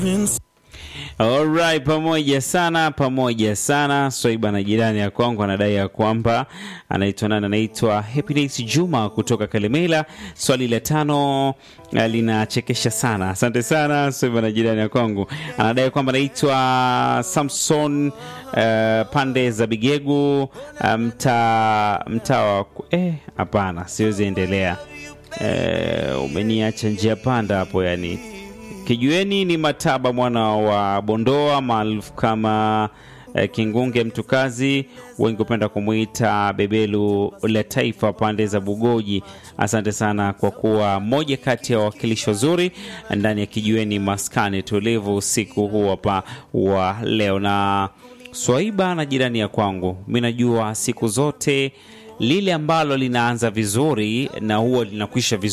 Alright, pamoja sana, pamoja sana. Swaiba na jirani ya kwangu anadai ya kwamba anaitwa nani? Anaitwa Happiness Juma kutoka Kalemela. Swali la tano eh, linachekesha sana. Asante sana Swaiba na jirani ya kwangu anadai kwamba anaitwa Samson eh, pande za Bigegu eh, mtaa mtaa wa eh, hapana, siwezi endelea. Eh, umeniacha njia panda hapo yani Kijueni ni Mataba mwana wa Bondoa maarufu kama eh, Kingunge Mtukazi, wengi hupenda kumwita Bebelu la Taifa pande za Bugoji. Asante sana kwa kuwa moja kati ya wawakilishi wazuri ndani ya Kijueni maskani tulivu usiku huu hapa wa leo. Na Swaiba na jirani ya kwangu, mi najua siku zote lile ambalo linaanza vizuri na huwa linakwisha vizuri